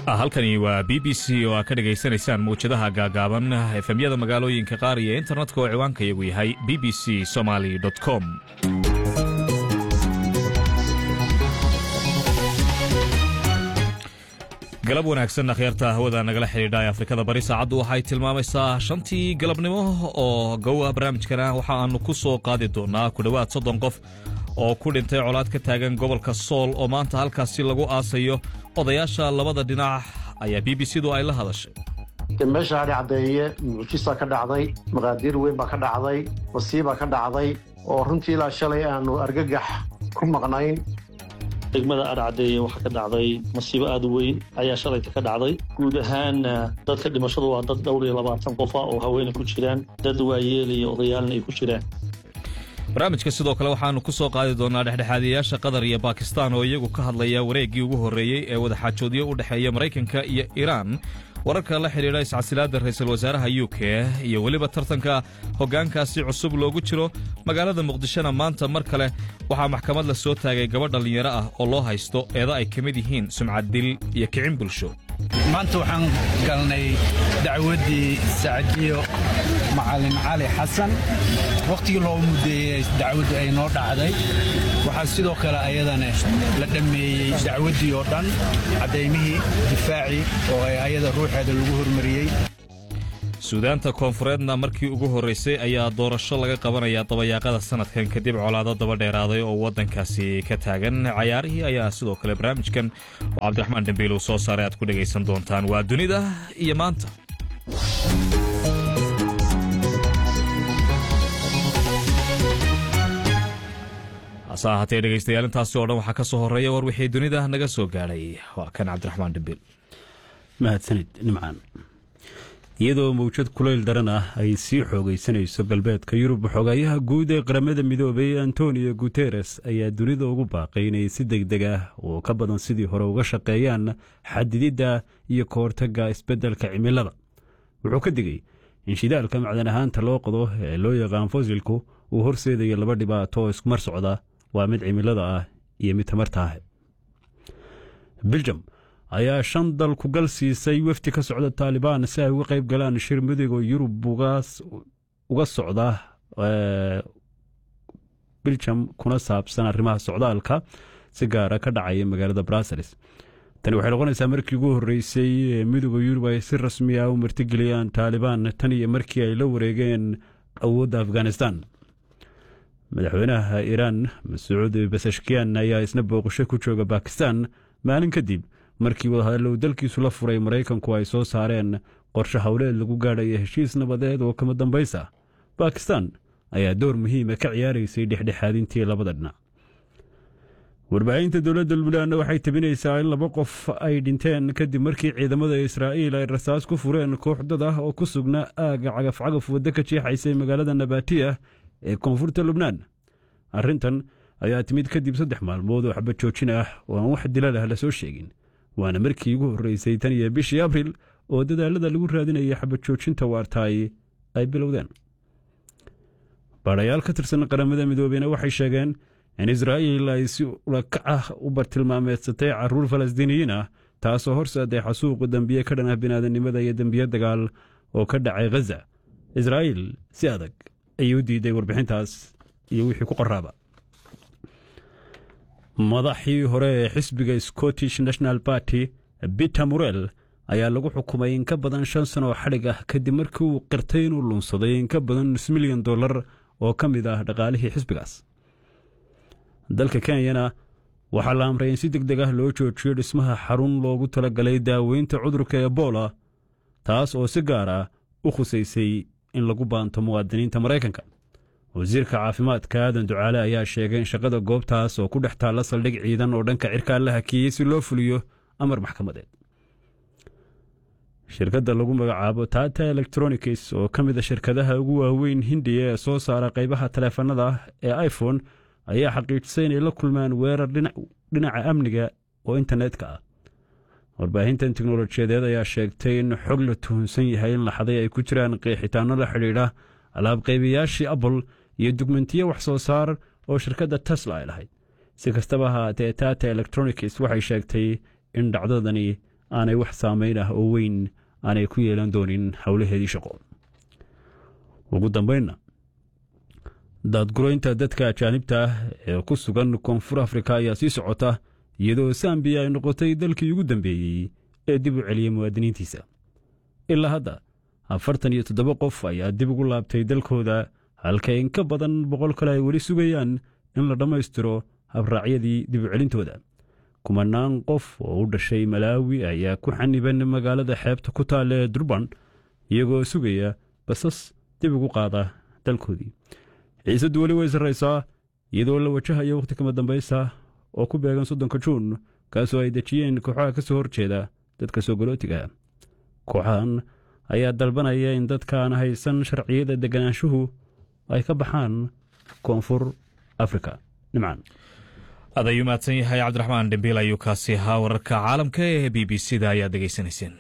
halkani waa b b c oo aad ka dhegaysanaysaan mawjadaha gaagaaban efemyada magaalooyinka qaar iyo internetka oo ciwaanka iyagu yahay b b c somaly com galab wanaagsan akhyaarta hawada nagala xidhiidha ee afrikada bari saacaddu waxay tilmaamaysaa shantii galabnimo oo gowa barnaamijkana waxa aanu ku soo qaadi doonaa ku dhowaad soddon qof oo ku dhintay colaad ka taagan gobolka sool oo maanta halkaasi lagu aasayo odayaasha labada dhinac ayaa b b c du ay la hadashay meesha adhi caddeeye mucjisaa ka dhacday maqaadiir weyn baa ka dhacday wasiibaa ka dhacday oo runtii ilaa shalay aanu argagax ku maqnayn degmada adhcadeeye waxaa ka dhacday masiibo aad u weyn ayaa shalayta ka dhacday guud ahaan dadka dhimashadu waa dad dhowr iyo labaatan qofa oo haweenay ku jiraan dad waayeela iyo odayaalna ay ku jiraan barnaamijka sidoo kale waxaannu ku soo qaadi doonaa dhexdhexaadiyayaasha qatar iyo bakistan oo iyagu ka hadlaya wareeggii ugu horreeyey ee wadaxaajoodyo u dhexeeya maraykanka iyo iiraan wararka la xidhiidha iscasilaadda ra'iisul wasaaraha u k iyo weliba tartanka hoggaankaasi cusub loogu jiro magaalada muqdishona maanta mar kale waxaa maxkamad la soo taagay gabadh dhallinyaro ah oo loo haysto eeda ay ka mid yihiin sumcad dil iyo kicin bulsho maanta waxaan galnay dacwaddii sacdiyo macalin cali xasan wakhtigii loo muddeeyey dacwaddu ay noo dhacday waxaa sidoo kale ayadana la dhammeeyey dacwaddii oo dhan caddaymihii difaacii oo ay ayada ruuxeeda lagu hormariyey suudaanta koonfureedna markii ugu horraysay ayaa doorasho laga qabanayaa dabayaaqada sannadkan kadib colaado daba dheeraaday oo waddankaasi ka taagan cayaarihii ayaa sidoo kale barnaamijkan oo cabdiraxmaan dembiil uu soo saaray aad ku dhegaysan doontaan waa dunida iyo maanta hase ahaatee dhegaystayaal intaasi oo dhan waxaa ka soo horreeya war wixii dunida naga soo gaadhay waa kan cabdiraxmaan dembiil mahadsanid nimcaan iyadoo mawjad kulayl daran ah ay sii xoogaysanayso galbeedka yurub xogaayaha guud ee qaramada midoobay antonio guteres ayaa dunida ugu baaqay inay si deg deg ah oo ka badan sidii hore uga shaqeeyaan xadididda iyo ka hortagga isbeddelka cimilada wuxuu ka digay in shidaalka macdan ahaanta loo qodo ee loo yaqaan fosilku uu horseedayo laba dhibaato oo iskumar socda waa mid cimilada ah iyo mid tamarta ah biljam ayaa shan dal ku gal siisay wefdi ka socda taalibaan si ay uga qayb galaan shir midowga yurub uga socda biljam kuna saabsan arrimaha socdaalka si gaara ka dhacaya magaalada brussels tani waxay noqonaysaa markii ugu horreysay ee midowda yurub ay si rasmi ah u martigeliyaan taalibaan tan iyo markii ay la wareegeen awoodda afghanistan madaxweynaha iiraan masuud basashkiyan ayaa isna booqasho ku jooga bakistan maalin kadib markii wadahadallow dalkiisu la furay maraykanku ay soo saareen qorshe howleed lagu gaadhaya heshiis nabadeed oo kama dambaysa bakistan ayaa door muhiima ka ciyaaraysay dhexdhexaadintii labada dhinac warbaahinta dowladda lubnaan waxay tabinaysaa in laba qof ay dhinteen kadib markii ciidamada israa'iil ay rasaas ku fureen koox dad ah oo ku sugnaa aagga cagafcagaf waddo ka jeexaysay magaalada nabatiya ee koonfurta lubnaan arrintan ayaa timid kadib saddex maalmood oo xabad joojin ah oo aan wax dilal ah la soo sheegin waana markii ugu horreysay tan iyo bishii abril oo dadaalada lagu raadinaya xabad joojinta waartaay ay bilowdeen baadhayaal ka tirsan qaramada midoobeyna waxay sheegeen in israa'iil ay si ulakac ah u bartilmaameedsatay carruur falastiiniyiin ah taasoo horseeday xasuuqu dembiye ka dhan ah biniaadanimada iyo dembiye dagaal oo ka dhacay khaza israa'iil si adag ayay u diiday warbixintaas iyo wixii ku qoraaba madaxii hore ee xisbiga scottish national party biter murel ayaa lagu xukumay in ka badan shan sano oo xadhig ah kadib markii uu qirtay inuu lunsaday in ka badan nus milyan dollar oo ka mid ah dhaqaalihii xisbigaas dalka kenyana waxaa la amray in si deg deg ah loo joojiyo dhismaha xarun loogu talagalay daaweynta cudurka ebola taas oo si gaar ah u khusaysay in lagu baanto muwaadiniinta maraykanka wasiirka caafimaadka aadan ducaale ayaa sheegay in shaqada goobtaas oo ku dhex taalla saldhig ciidan oo dhanka cirkaa la hakiyey si loo fuliyo amar maxkamadeed shirkadda lagu magacaabo tata electronics oo ka mid a shirkadaha ugu waaweyn hindiya ee soo saara qaybaha taleefanada ee iphone ayaa xaqiijisay inay la kulmaan weerar dhinaca amniga oo internetka ah warbaahintan teknolojiyadeed ayaa sheegtay in xog la tuhunsan yahay in laxaday ay ku jiraan qeexitaano la xidhiidha alaabqaybayaashii apple iyo dugmentiyo wax soo saar oo shirkadda tesla ay lahayd si kastaba ahaatee tata electronics waxay sheegtay in dhacdadani aanay wax saameyn ah oo weyn aanay ku yeelan doonin howlaheedii shaqo ugu dambeynna daadgureynta dadka ajaanibta ah ee ku sugan koonfur afrika ayaa sii socota iyadoo sambiya ay noqotay dalkii ugu dambeeyey ee dib u celiyey muwaadiniintiisa ilaa hadda afartan iyo toddoba qof ayaa dib ugu laabtay dalkooda halka in ka badan boqol kale ay weli sugayaan in la dhammaystiro habraacyadii dib u celintooda kumanaan qof oo u dhashay malaawi ayaa ku xaniban magaalada xeebta ku taalla ee durban iyagoo sugaya basas dib ugu qaada dalkoodii xiisaddu weli way sarraysaa iyadoo la wajahayo wakhti kama dambaysa oo ku beegan soddonka juun kaasoo ay dejiyeen kooxaha ka soo horjeeda dadka soo galootiga kooxahan ayaa dalbanaya in dadkaan haysan sharciyada deganaanshuhu ay ka baxaan koonfur afrika nimcan aad ayuu mahadsan yahay cabdiraxmaan dhembiil ayuu kaasi ahaa wararka caalamka ee b b c da ayaad dhegaysanayseen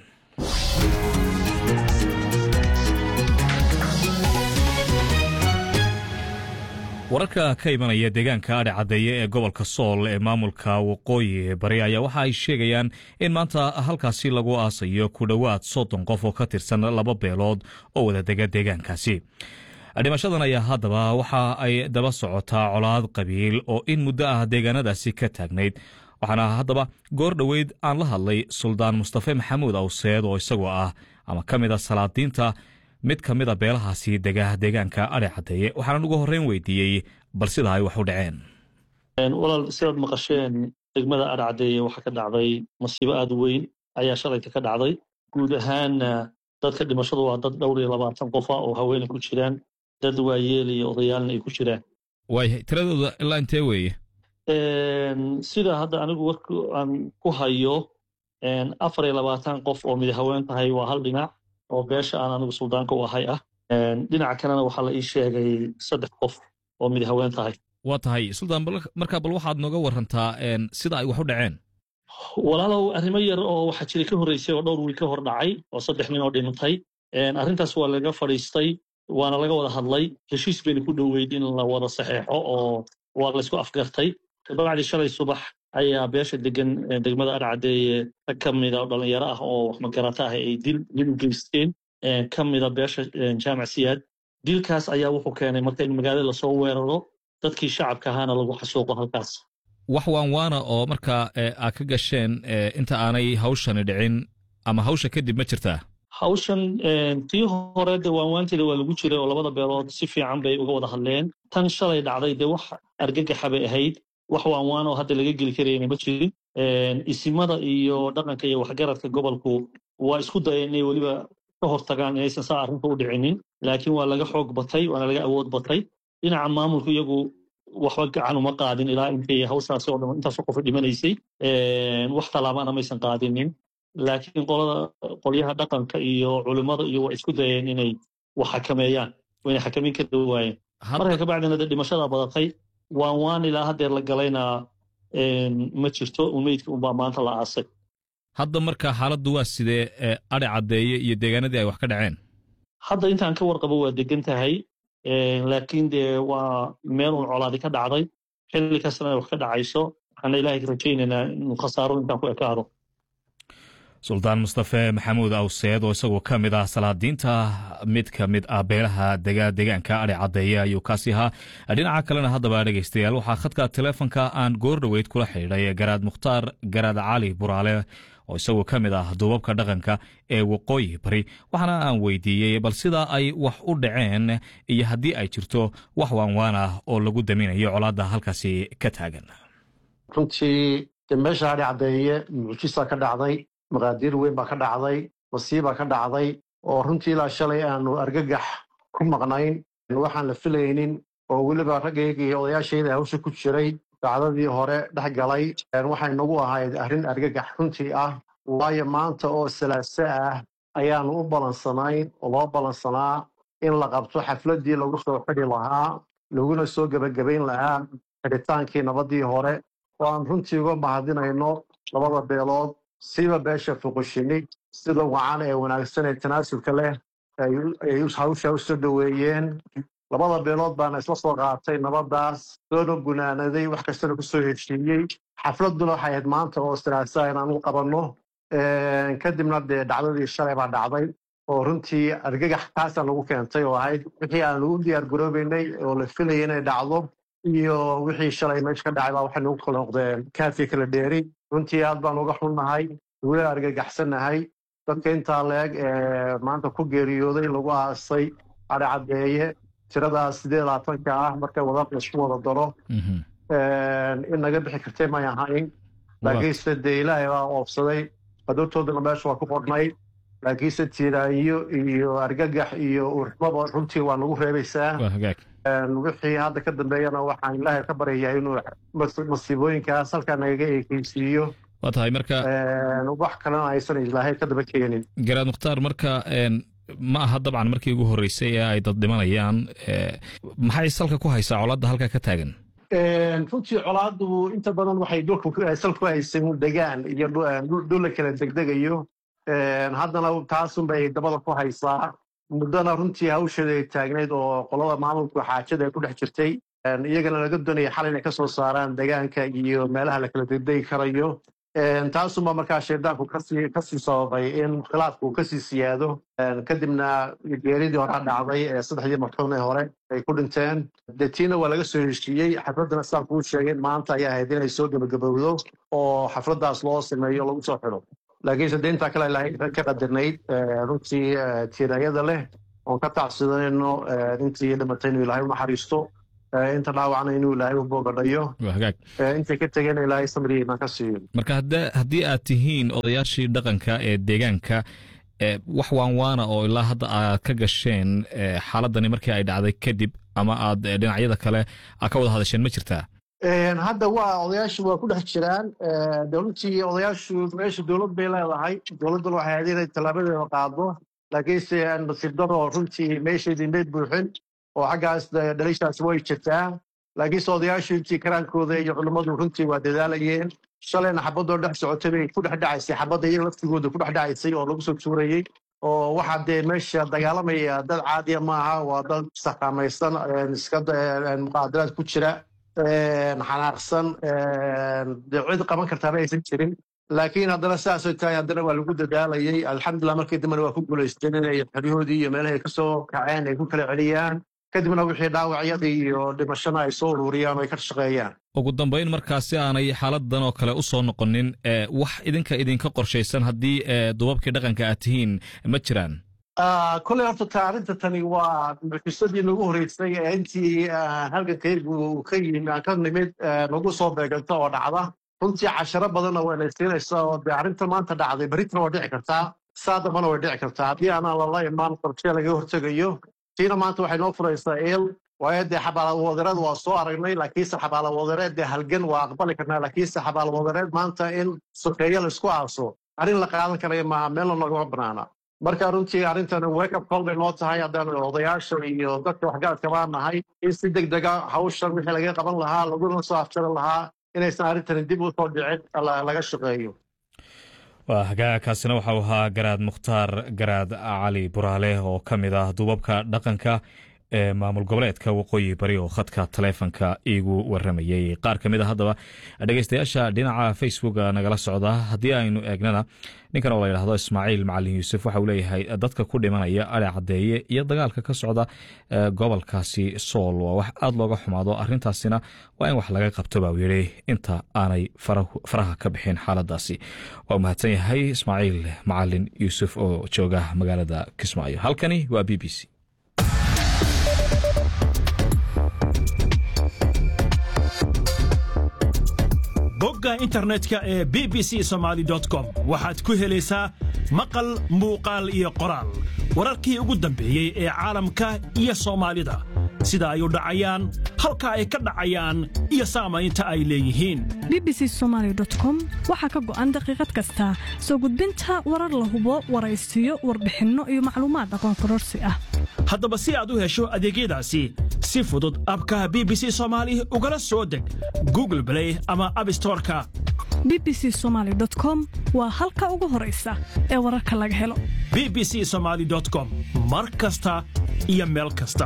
wararka ka imanaya deegaanka adhe caddeeye ee gobolka sool ee maamulka waqooyi bari ayaa waxa ay sheegayaan in maanta halkaasi lagu aasayo ku dhowaad soddon qof oo ka tirsan laba beelood oo wada dega deegaankaasi dhimashadan ayaa haddaba waxa ay daba socotaa colaad qabiil oo in muddo ah deegaanadaasi ka taagnayd waxaana haddaba goor dhoweyd aan la hadlay suldaan mustafe maxamuud awseed oo isagoo ah ama ka mid a salaadiinta mid ka mid a beelahaasi dega deegaanka adhe caddeeye waxaanan ugu horreyn weydiiyey bal sida ay wax u dhaceen walaal sidaad maqasheen degmada adhe caddeeye waxaa ka dhacday masiibo aad u weyn ayaa shalayta ka dhacday guud ahaanna dadka dhimashadu waa dad dhowr iyo labaatan qofa oo haweene ku jiraan dad waayeel iyo odayaalna ay ku jiraan waayahay tiradooda ilaa intee weeye sida hadda anigu warka aan ku hayo afar iyo labaatan qof oo mid haween tahay waa hal dhinac oo beesha aan anigu suldaanka u ahay ah dhinaca kalena waxaa la ii sheegay saddex qof oo mid haween tahay waa tahay suldaan markaa bal waxaad nooga warantaa sida ay wax u dhaceen walaalow arrimo yar oo waxaa jira ka horreysay oo dhowr wiil ka hor dhacay oo saddex nin oo dhintay arrintaas waa laga fadhiistay waana laga wada hadlay heshiis bayna ku dhoweyd in la wada saxeexo oo waa laysku afgartay dabacdii shalay subax ayaa beesha degan degmada adhacaddeeye rag ka mida oo dhallinyaro ah oo wax magarata ah ay dil dil u geysteen ka mida beesha jaamac siyaad dilkaas ayaa wuxuu keenay marka in magaalada lasoo weeraro dadkii shacabka ahaana lagu xasuuqo halkaas wax waan waana oo markaa aad ka gasheen inta aanay hawshani dhicin ama hawsha kadib ma jirtaa hawshan tii hore de waanwaanteeda waa lagu jiray oo labada beelood si fiican bay uga wada hadleen tan shalay dhacday dee wax argagaxa bay ahayd wax waanwaan oo hadda laga geli karayna ma jirin isimada iyo dhaqanka iyo waxgaradka gobolku waa isku dayeen inay weliba ka hortagaan inaysan saa arrinta u dhicinin laakiin waa laga xoog batay waana laga awood batay dhinaca maamulku iyagu waxba gacan uma qaadin ilaa intay hawshaasi oo dhan intaasoo qofa dhimanaysay wax tallaabana maysan qaadinin laakiin qolada qolyaha dhaqanka iyo culimmada iyo waa isku dayeen inay wax xakameeyaan wayna xakamin kari waayeen marka kabacdina de dhimashada badatay waan waan ilaa haddeer la galayna ma jirto umeydka unbaa maanta la aasay hadda marka xaaladdu waa sidee adhe caddeeye iyo deegaanadii ay wax ka dhaceen hadda intaan ka warqabo waa degan tahay laakiin dee waa meel un colaadi ka dhacday xilli kastana ay wax ka dhacayso waxaana ilaahay ka rajaynaynaa inuu khasaaro intaan ku ekaado suldaan mustafe maxamuud awseed oo isagoo ka mid ah salaadiinta mid ka mid ah beelaha dega deegaanka adhe caddeeye ayuu kaasi ahaa dhinaca kalena haddaba dhegaystayaal waxaa khadka teleefonka aan goor dhoweyd kula xidhiidhay garaad mukhtaar garaad cali buraale oo isagoo ka mid ah duubabka dhaqanka ee waqooyi bari waxaana aan weydiiyey bal sida ay wax u dhaceen iyo haddii ay jirto wax waanwaan ah oo lagu daminayo colaadda halkaasi ka taagan runtii de meesha adhe caddeeye mucjisa ka dhacday maqaadiir weyn baa ka dhacday masiibaa ka dhacday oo runtii ilaa shalay aanu argagax ku maqnayn waxaan la filaynin oo weliba raggayga iyo odayaashayda hawsha ku jiray dacdadii hore dhex galay waxay nagu ahayd arrin argagax runtii ah waayo maanta oo salaaso ah ayaanu u balansanayn oo loo balansanaa in la qabto xafladdii lagu soo xidhi lahaa laguna soo gebagabayn lahaa xidhitaankii nabadii hore oo aan runtii uga mahadinayno labada beelood siba beesha fuqushini sida wacan ee wanaagsan ee tanaasulka leh ay hawsha u soo dhoweeyeen labada beelood baana isla soo qaatay nabadaas soona gunaanaday wax kastana ku soo heshiiyey xafladduna waxay ahayd maanta oo siraasa inaan u qabanno kadibna dee dhacdadii shalay baa dhacday oo runtii argagax taasaa lagu keentay oo ahayd wixii aan lagu diyaar garoobeynay oo la filayay inay dhacdo iyo wixii shalay meesha ka dhacay baa waxay nagu kala noqdeen kaafi kala dheeri runtii aad baan uga xunnahay weli argagaxsannahay dadka intaa leeg ee maanta ku geeriyooday lagu aasay adhi caddeeye tiradaas sideed labaatanka ah markay wada laisku wada daro in naga bixi kartay may ahayn laakiinse dee ilaahay baa oofsaday qadartoodana meesha waa ku qornay laakiinse tiiraayo iyo argagax iyo urxmaba runtii waa nagu reebaysaa wixii hadda ka dambeeyana waxaan ilaahay ka baryayaa inuu masiibooyinkaas halkaa nagaga eekeysiiyo waa tahay marka wax kalena aysan ilaahay ka daba keenin garaad mukhtaar marka ma aha dabcan markii ugu horreysay ee ay dad dhimanayaan maxay salka ku haysaa colaadda halkaa ka taagan runtii colaaddu inta badan waxay dhulka sal ku haysay degaan iyo dhul la kala degdegayo haddana taasunbay dabada ku haysaa muddona runtii hawsheeda ay taagnayd oo qolada maamulka xaajada ay ku dhex jirtay iyagana laga doonaya xal inay ka soo saaraan degaanka iyo meelaha la kala degdegi karayo taasunba markaa shaydaanku kasii sababay in khilaafku kasii siyaado kadibna geeridii horaa dhacday ee saddexdii marxuun ee hore ay ku dhinteen de tiina waa laga soo heshiiyey xafladdana sidaan kuu sheegay maanta ayaa ahayd inay soo gebagabowdo oo xafladdaas loo sameeyo lagu soo xidho laakiinse de intaa kale ilaahay ka qadarnayd runtii tiirayada leh oon ka tacsidanayno intii dhimatay inuu ilaahay u naxariisto inta dhaawacna inuu ilaahay u boogadhayo intay ka tegeen ilaahay samrigiina ka siiyo marka haddii aad tihiin odayaashii dhaqanka ee deegaanka wax waanwaana oo ilaa hadda aad ka gasheen xaaladani markii ay dhacday kadib ama aad dhinacyada kale aad ka wada hadasheen ma jirtaa hadda waa odayaashu waa ku dhex jiraan de runtii odayaashu meesha dowlad bay leedahay dowladduna waxay ahayd inay tallaabadeeda qaado laakiinse nasiib daro runtii meesheedii mayd buuxin oo xaggaas dhalishaas way jirtaa laakiinse odayaashu intii karaankooda iyo culimmadu runtii waa dadaalayeen shalayna xabadoo dhex socotay bay ku dhex dhacaysay xabadda iyaga laftigooda ku dhex dhacaysay oo lagu soo tuurayey oo waxaa dee meesha dagaalamaya dad caadiya maaha waa dad saqaamaysan iska muqaadaraad ku jira xanaaqsan dee cid qaban kartaaba aysan jirin laakiin haddana sidaasoo tahay haddana waa lagu dadaalayey alxamdulilah markii dambena waa ku guulaysteen inay xeryahoodii iyo meelahay ka soo kaceen ay ku kala celiyaan kadibna wixii dhaawacyadii iyo dhimashana ay soo ururiyaan oo ay ka shaqeeyaan ugu dambayn markaasi aanay xaaladan oo kale u soo noqonin wax idinka idinka qorshaysan haddii dubabkii dhaqanka aad tihiin ma jiraan koley horta ta arrinta tani waa mucjisadii nagu horreysay ee intii halgankaygu ka yimi aan ka nimid nagu soo beeganto oo dhacda runtii casharo badanna wayna siinaysaa oo dee arrinta maanta dhacday berritana waa dhici kartaa saa dambana way dhici kartaa haddii aanaan lala imaan qorshee laga hortegayo tiina maanta waxay noo furaysaa eel waayo dee xabaalawadereed waa soo aragnay laakiinse xabaalawadereed dee halgan waa aqbali karnaa laakiinse xabaalawadereed maanta in sokeeyo laisku aaso arrin la qaadan karaya maaha meelna nogama banaana marka runtii arrintan wake up call bay noo tahay haddaan odayaasha iyo dadka waxgaradka baan nahay in si deg dega hawshan wixii laga qaban lahaa laguna soo afjaran lahaa inaysan arrintani dib u soo dhicin laga shaqeeyo waa hagaagkaasina waxau ahaa garaad mukhtaar garaad cali buraale oo ka mid ah duubabka dhaqanka ee maamul goboleedka waqooyi bari oo khadka taleefonka iigu waramayey qaar ka mid a haddaba dhegeystayaasha dhinaca facebooka nagala socda haddii aynu eegnana ninkan oo la yidhahdo ismaaciil macalin yuusuf waxa uu leeyahay dadka ku dhimanaya adhe caddeeye iyo dagaalka ka socda gobolkaasi sool waa wax aada looga xumaado arrintaasina waa in wax laga qabto baa uu yidhi inta aanay faraha ka bixin xaaladaasi waa mahadsan yahay ismaaciil macalin yuusuf oo jooga magaalada kismaayo halkani waa b b c bogga internetka ee b b c somaali com waxaad ku helaysaa maqal muuqaal iyo qoraal wararkii ugu dambeeyey ee caalamka iyo soomaalida sida ay u dhacayaan halka ay ka dhacayaan iyo saamaynta ay leeyihiin b b c somaali com waxaa ka go'an daqiiqad kasta soo gudbinta warar la hubo waraysiyo warbixinno iyo macluumaad aqoon kororsi ah haddaba si aad u hesho adeegyadaasi si fudud abka b b c soomaali ugala soo deg google blay ama abstoreka b b c somaali com waa halka ugu horaysa ee wararka laga helo b b c somaali com mar kasta iyo meel kasta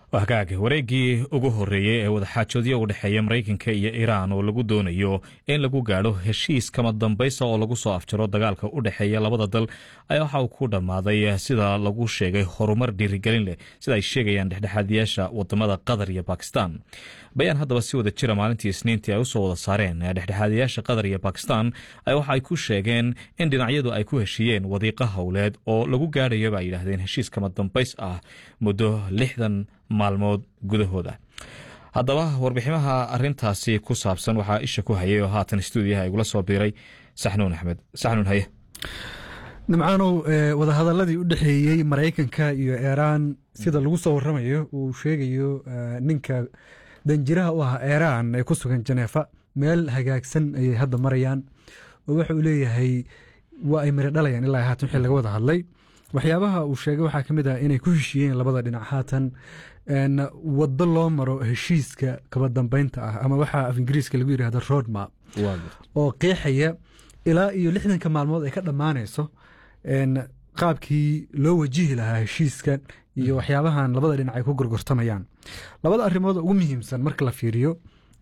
hagaag wareeggii ugu horreeyey ee wadaxaajoodyo u dhexeeya maraykanka iyo iiraan oo lagu doonayo in lagu gaadho heshiis kama dambaysa oo lagu soo afjaro dagaalka u dhexeeya labada dal ayaa waxa uu ku dhammaaday sida lagu sheegay horumar dhiirigelin leh sida ay sheegayaan dhexdhexaadiyaasha wadamada qatar iyo bakistan bayaan haddaba si wada jira maalintii isniintii ay usoo wada saareen dhexdhexaadiyaasha qatar iyo bakistan waxa ay ku sheegeen in dhinacyadu ay ku heshiiyeen wadiiqo howleed oo lagu gaadhayo ba ay yidhaahdeen heshiis kama dambays ah muddo lixdan maalmood gudahooda haddaba warbiximaha arintaasi ku saabsan waxaa isha ku hayay oo haatan stuudiyaha igula soo biiray saxnuun axmed saxnuun haye nimcaanow wadahadaladii u dhexeeyey maraykanka iyo iiraan sida lagu soo waramayo uu sheegayo ninka danjiraha u ah iiraan ee ku sugan janeefa meel hagaagsan ayay hadda marayaan oo waxa uu leeyahay waa ay mari dhalayaan ilaa haatan wixii laga wada hadlay waxyaabaha uu sheegay waxaa ka mid ah inay ku heshiiyeen labada dhinac haatan waddo loo maro heshiiska kaba dambeynta ah ama waxaa af ingiriiska lagu yidhahda roadmap oo qeexaya ilaa iyo lixdanka maalmood ay ka dhammaanayso qaabkii loo wajihi lahaa heshiiskan iyo waxyaabahan labada dhinac ay ku gorgortamayaan labada arrimood ugu muhiimsan marka la fiiriyo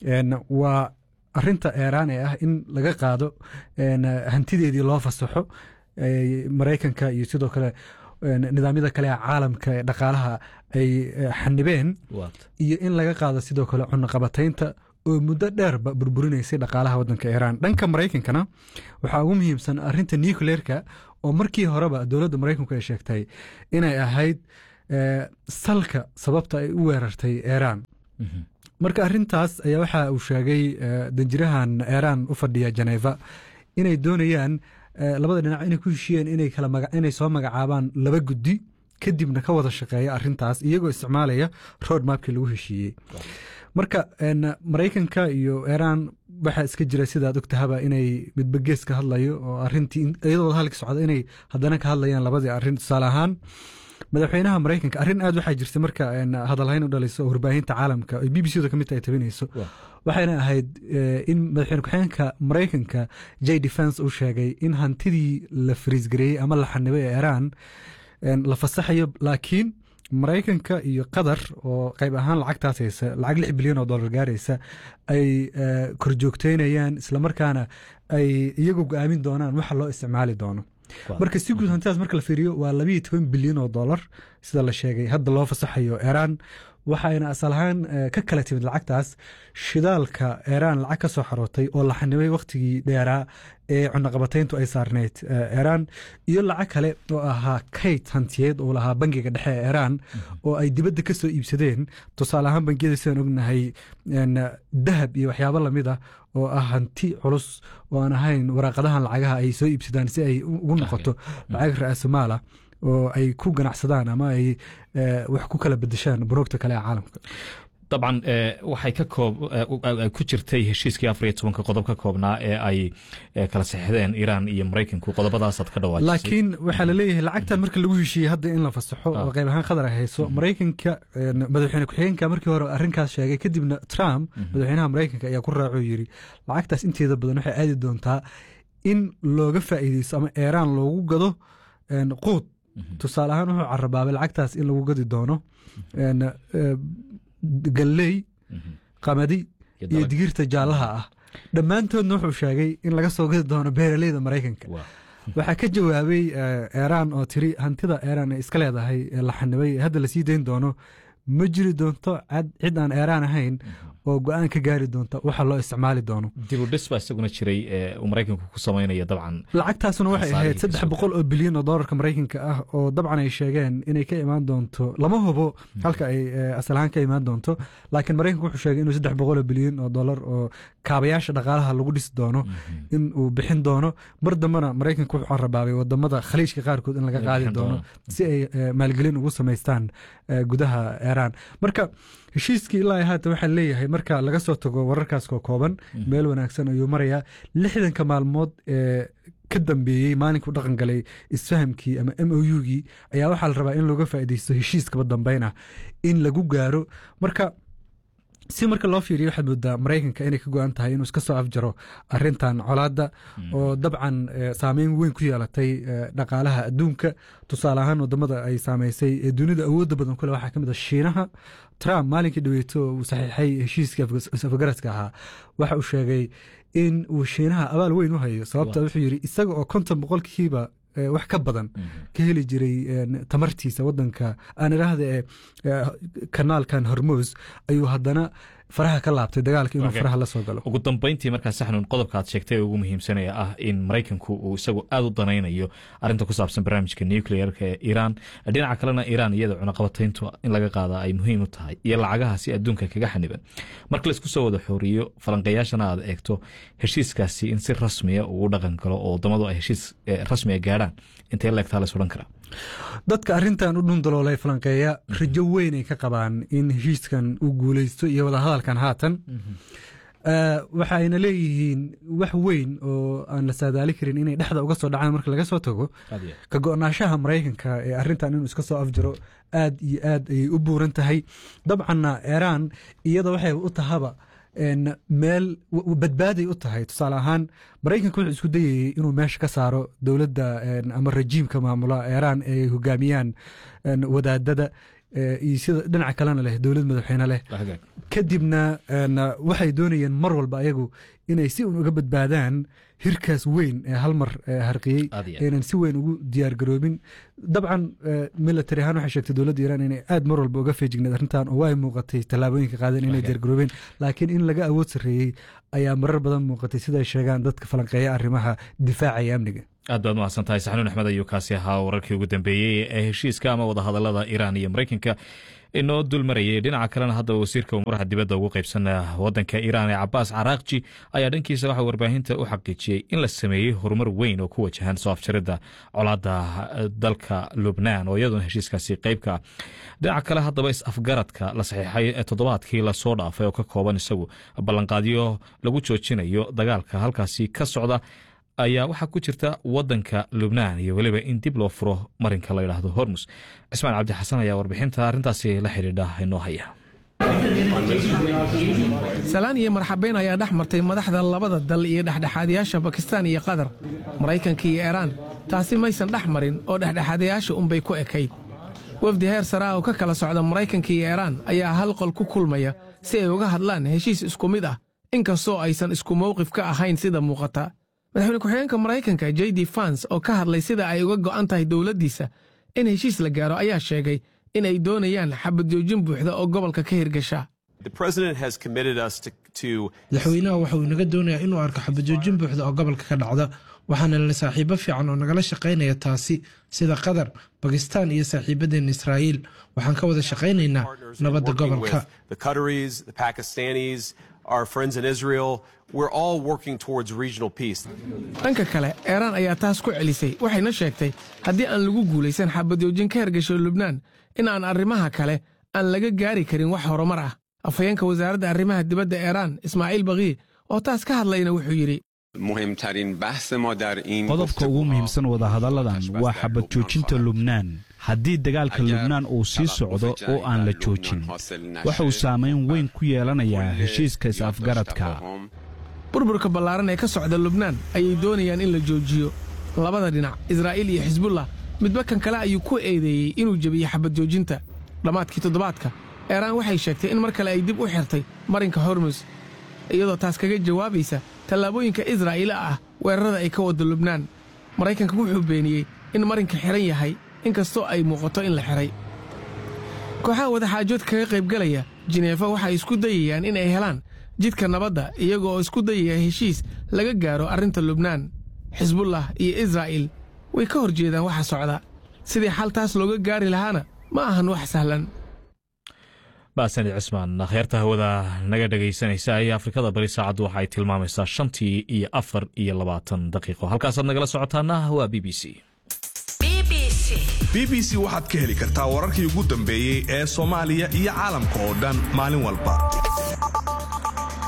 waa arinta eeraan ee ah in laga qaado hantideedii loo fasaxo maraykanka iyo sidoo kale nidaamyada kale ee caalamka ee dhaqaalaha ay xanibeen iyo in laga qaado sidoo kale cunaqabataynta oo muddo dheerba burburinaysay dhaqaalaha wadanka iiraan dhanka maraykankana waxaa ugu muhiimsan arinta nucleerka oo markii horeba dowladda maraykanku ay sheegtay inay ahayd salka sababta ay u weerartay iiraan marka arintaas ayaa waxa uu sheegay danjirahan iiraan u fadhiya janeva inay doonayaan labada dhinac inay ku heshiyeen inay soo magacaabaan laba guddi kadibna ka wada shaqeeya arintaas iyagoo isticmaalaya road mapkii lagu heshiiyey marka maraykanka iyo iiraan waxaa iska jira sidaad ogtahaba inay midba gees ka hadlayo oo arintii iyadoo wada hadalka socda inay haddana ka hadlayaan labadii arrin tusaale ahaan madaxweynaha maraykanka arrin aad waxaa jirta marka hadalhayn u dhalayso oo warbaahinta caalamka ay b b c da kamid tahay tabinayso waxayna ahayd in madaxweyne ku-xigeenka maraykanka j defense uu sheegay in hantidii la fariisgareeyey ama la xanibay ee iiraan la fasaxayo laakiin maraykanka iyo qatar oo qayb ahaan lacagtaas haysa lacag lix bilyan oo dollar gaaraysa ay korjoogteynayaan islamarkaana ay iyagu go-aamin doonaan waxa loo isticmaali doono marka si guud hantidaas marka la fiiriyo waa labayo toban bilyan oo dollar sida la sheegay hadda loo fasaxayo iiraan waxayna asal ahaan ka kala timid lacagtaas shidaalka iiraan lacag ka soo xarootay oo la xanibay wakhtigii dheeraa ee cunaqabatayntu ay saarneyd iiraan iyo lacag kale oo ahaa kayd hantiyeed oo lahaa bangiga dhexe ee iiraan oo ay dibadda ka soo iibsadeen tusaale ahaan bangiyada sidaan ognahay dahab iyo waxyaabo lamid ah oo ah hanti culus oo aan ahayn waraaqadahan lacagaha ay soo iibsadaan si ay ugu noqoto lacag ra-aasumaala oo ay ku ganacsadaan ama ay wax ku kala bedeshaan bunuugta kale ee caalamka dabcan waxay ka koob ku jirtay heshiiskii afar iyo tobanka qodob ka koobnaa ee ay kala saxixdeen iiraan iyo maraykanku qodobadaasaad ka dhawaajisay laakiin waxaa la leeyahay lacagtan marka lagu heshiiyey hadda in la fasaxo oo qayb ahaan qadar ay hayso maraykanka madaxweyne ku-xigeenka markii hore arrinkaas sheegay kadibna trump madaxweynaha maraykanka ayaa ku raacoo yiri lacagtaas inteeda badan waxay aadi doontaa in looga faa'iideysto ama iiraan loogu gado quud tusaale ahaan wuxuu carabaabay lacagtaas in lagu gadi doono galley qamadi iyo digirta jaallaha ah dhammaantoodna wuxuu sheegay in laga soo gadi doono beeraleyda maraykanka waxaa ka jawaabay iiraan oo tiri hantida iiraan ay iska leedahay ee la xanibay hadda lasii dayn doono ma jiri doonto cid aan iiraan ahayn oo go-aan ka gaari doonta waxa loo isticmaali doono dibudhis baa isaguna jiray uu maraykanku ku samaynaya dabcan lacagtaasuna waxay ahayd saddex boqol oo bilyan oo doolarka maraykanka ah oo dabcan ay sheegeen inay ka imaan doonto lama hubo halka ay asal ahaan ka imaan doonto laakiin maraykanku wuxuu sheegay inuu saddex boqol oo bilyan oo dollar oo kaabayaasha dhaqaalaha lagu dhisi doono in uu bixin doono mar dambena maraykanku wuxuu carabaabay wadamada khaliijka qaarkood in laga qaadi doono si ay maalgelin ugu samaystaan gudaha iiraan marka heshiiskii ilaa haatan waxaa leeyahay marka laga soo tago wararkaas koo kooban meel wanaagsan ayuu marayaa lixdanka maalmood ee ka dambeeyey maalinkuu dhaqan galay isfahamkii ama m o u-gii ayaa waxaa la rabaa in looga faaideysto heshiiskaba dambeyn ah in lagu gaaro marka si marka loo fiiriyo waxaad moodaa maraykanka inay ka go-an tahay inuu iska soo afjaro arintan colaadda oo dabcan saameyn weyn ku yeelatay dhaqaalaha adduunka tusaale ahaan wadamada ay saameysay ee dunida awoodda badan kule waxaa ka mid a shiinaha trump maalinkii dhaweeto uu saxiixay heshiiskii afgaraska ahaa waxa uu sheegay in uu shiinaha abaal weyn u hayo sababta wuxuu yidhi isaga oo konton boqolkiiba wax ka badan ka heli jiray tamartiisa wadanka aan idhaahda ee kanaalkan hormos ayuu haddana faraha ka laabtay dagaalka inuu faraha la soo galo ugu dambeyntii markaa saxnun qodobka aad sheegtay ee ugu muhiimsanaya ah in maraykanku uu isagu aad u danaynayo arinta ku saabsan barnaamijka nuclearka ee iiraan dhinaca kalena iiraan iyada cunaqabatayntu in laga qaada ay muhiim u tahay iyo lacagahaasi adduunka kaga xaniban marka laisku soo wada xooriyo falanqeeyaashana aad eegto heshiiskaasi in si rasmiya ugu dhaqan galo oo wadamadu ay heshiis rasmiga gaadhaan intee leegtaa la odhan karaa dadka arintan u dhundaloolay falanqeeya rajo weyn ay ka qabaan in heshiiskan uu guuleysto iyo wadahadalkan haatan waxa ayna leeyihiin wax weyn oo aan la saadaali karin inay dhexda uga soo dhacaan marka laga soo tago ka go-naanshaha maraykanka ee arintan inuu iska soo afjaro aad iyo aad ayay u buuran tahay dabcanna iiraan iyada waxay u tahaba meel badbaaday u tahay tusaale ahaan maraykanka wuxuu isku dayayey inuu meesha ka saaro dowladda ama rajiimka maamula iiraan ee ay hogaamiyaan wadaadada iyo sida dhinaca kalena leh dowlad madaxweyne leh kadibna waxay doonayeen mar walba ayagu inay si un uga badbaadaan hirkaas weyn ee hal mar harqiyey aynan si weyn ugu diyaargaroobin dabcan military ahaan waxay sheegtay dowladda iiraan inay aad mar walba uga feejigneed arrintan oo ay muuqatay tallaabooyinka qaadeen inay diyaargaroobeen laakiin in laga awood sarreeyey ayaa marar badan muuqatay sida ay sheegaan dadka falanqeeya arrimaha difaaca iyo amniga aad baad mahadsan tahay saxnuun axmed ayuu kaasi ahaa wararkii ugu dambeeyey ee heshiiska ama wadahadalada iiraan iyo maraykanka inoo dulmarayay dhinaca kalena hadda wasiirka umuuraha dibadda ugu qaybsan wadanka iiraan ee cabaas caraaqji ayaa dhankiisa waxaa warbaahinta u xaqiijiyey in la sameeyey horumar weyn oo ku wajahan soo afjaridda colaadda dalka lubnaan oo iyaduna heshiiskaasi qeybka ah dhinaca kale haddaba is-afgaradka la saxiixay toddobaadkii lasoo dhaafay oo ka kooban isagu ballanqaadyo lagu joojinayo dagaalka halkaasi ka socda ayaa waxaa ku jirta wadanka lubnaan iyo weliba in dib loo furo marinka la yidhaahdo hormus cismaan cabdi xasan ayaa warbixinta arrintaasi la xidhiidha inoo haya salaan iyo marxabeyn ayaa dhex martay madaxda labada dal iyo dhexdhexaadayaasha bakistaan iyo qatar maraykanka iyo iiraan taasi maysan dhex marin oo dhexdhexaadayaasha unbay ku ekayd wafdi heer sare ah oo ka kala socda maraykanka iyo iiraan ayaa hal qol ku kulmaya si ay uga hadlaan heshiis isku mid ah inkastoo aysan isku mawqif ka ahayn sida muuqata madaxweyne ku-xigeenka maraykanka j d fans oo ka hadlay sida ay uga go'an tahay dowladdiisa in heshiis la gaaro ayaa sheegay in ay doonayaan xabadjoojin buuxda oo gobolka ka hirgasha madaxweynaha waxa uu inaga doonayaa inuu arko xabajoojin buuxda oo gobolka ka dhacda waxaana la saaxiibo fiican oo nagala shaqaynaya taasi sida qatar bakistaan iyo saaxiibadeen israa'iil waxaan ka wada shaqaynaynaa nabadda gobolka dhanka kale eeraan ayaa taas ku celisay waxayna sheegtay haddii aan lagu guulaysan xabadjoojin ka hergasho lubnaan in aan arrimaha kale aan laga gaari karin wax horumar ah afhayeenka wasaaradda arrimaha dibadda eeraan ismaaciil bakii oo taas ka hadlayna wuxuu yidhi qodobka ugu muhiimsan wadahadalladan waa xabad joojinta lubnaan haddii dagaalka lubnaan uu sii socdo oo aan la joojin wuxuu saamayn weyn ku yeelanayaa heshiiska is-afgaradka burburka ballaaran ee ka socda lubnaan ayay doonayaan in la joojiyo labada dhinac israa'iil iyo xisbullah midba kan kale ayuu ku eedeeyey inuu jebiyey xabad joojinta dhammaadkii toddobaadka eeraan waxay sheegtay in mar kale ay dib u xirtay marinka hormus iyadoo taas kaga jawaabaysa tallaabooyinka israa'iila ah weerarada ay ka wadda lubnaan maraykanka wuxuu beeniyey in marinka xihan yahay inkastoo ay muuqato in la xihay kooxaha wadaxaajood kaga qaybgalaya jineefa waxay isku dayayaan in ay helaan jidka nabadda iyaga oo isku dayaya heshiis laga gaaro arrinta lubnaan xisbullah iyo israa'iil way ka hor jeedaan waxa socda sidii xal taas looga gaari lahaana ma ahan wax sahlan baasani cismaan akhyaarta hawada naga dhegaysanaysa ee afrikada bari saacaddu waxa ay tilmaamaysaa shantii iyo afar iyo labaatan daqiiqo halkaasaad nagala socotaana waa b b c b b c waxaad ka heli kartaa wararkii ugu dambeeyey ee soomaaliya iyo caalamka oo dhan maalin walba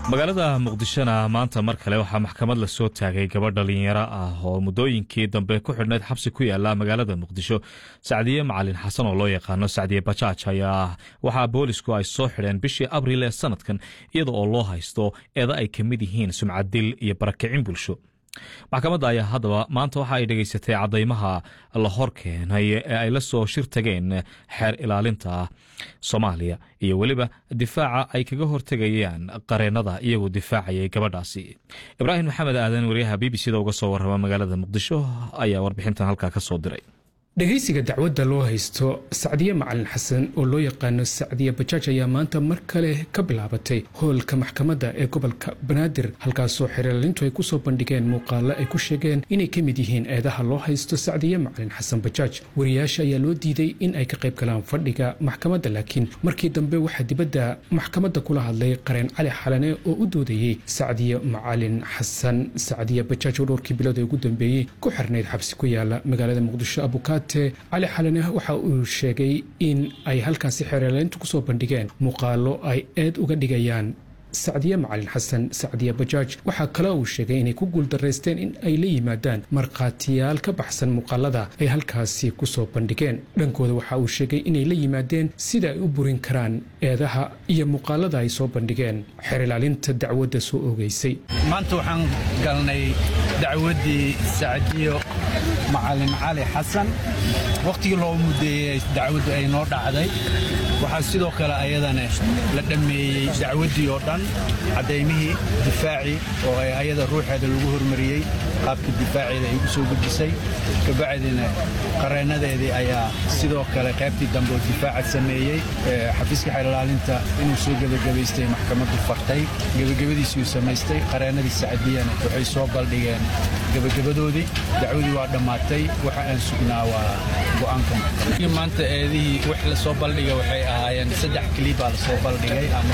magaalada muqdishona maanta mar kale waxaa maxkamad la soo taagay gabadh dhalinyaro ah oo muddooyinkii dambe ku xidhnayd xabsi ku yaala magaalada muqdisho sacdiye macalin xasan oo loo yaqaano sacdiye bajaaj ayaa waxaa boolisku ay soo xidheen bishii abriil ee sanadkan iyada oo loo haysto eeda ay ka mid yihiin sumcaddil iyo barakicin bulsho maxkamadda ayaa haddaba maanta waxa ay dhegaysatay caddaymaha la hor keenay ee ay la soo shir tageen xeer ilaalinta soomaaliya iyo weliba difaaca ay kaga hortegayaan qareennada iyagoo difaacayay gabadhaasi ibraahim maxamed aadan wariyaha b b c da uga soo warrama magaalada muqdisho ayaa warbixintan halkaa ka soo diray dhegaysiga dacwadda loo haysto sacdiye macalin xasan oo loo yaqaano sacdiye bajaaj ayaa maanta mar kale ka bilaabatay hoolka maxkamadda ee gobolka banaadir halkaasoo xeerlaalintu ay kusoo bandhigeen muuqaalo ay ku sheegeen inay ka mid yihiin eedaha loo haysto sacdiye macalin xasan bajaaj wariyaasha ayaa loo diiday in ay ka qayb galaan fadhiga maxkamadda laakiin markii dambe waxaa dibadda maxkamadda kula hadlay qareen cali xalane oo u doodayey sacdiye macalin xasan sacdiye bajaaj oo dhowrkii bilood ee ugu dambeeyey ku xirnayd xabsi ku yaala magaalada muqdisho abukaat cali xalane waxa uu sheegay in ay halkaasi xeerlayntu kusoo bandhigeen muuqaalo ay eed uga dhigayaan sacdiye macalin xasan sacdiye bajaaj waxaa kale uu sheegay inay ku guuldaraysteen in ay la yimaadaan markhaatiyaal ka baxsan muuqaalada ay halkaasi kusoo bandhigeen dhankooda waxa uu sheegay inay la yimaadeen sida ay u burin karaan eedaha iyo muuqaalada ay soo bandhigeen xeer ilaalinta dacwadda soo oogeysay maanta waxaan galnay dacwaddii sacdiyo macalin cali xasan wakhtigii loo muddeeyey dacwaddu ay noo dhacday waxaa sidoo kale ayadana la dhammeeyey dacwaddii oo dhan caddaymihii difaacii oo ay ayada ruuxeeda lagu hormariyey qaabka difaaceeda ay u soo gudbisay kabacdina qareennadeedii ayaa sidoo kale qaybtii dambe oo difaaca sameeyey xafiiska xeerlaalinta inuu soo gebagabaystay maxkamaddu fartay gebagabadiisuu samaystay qareennadii sacdiyana waxay soo baldhigeen gebagabadoodii dacwadii waa dhammaatay waxa aan sugnaa waa go'aanka maanta eedihii wax la soo baldhiga waxay ahaayeen saddex kilibaa la soo baldhigay ama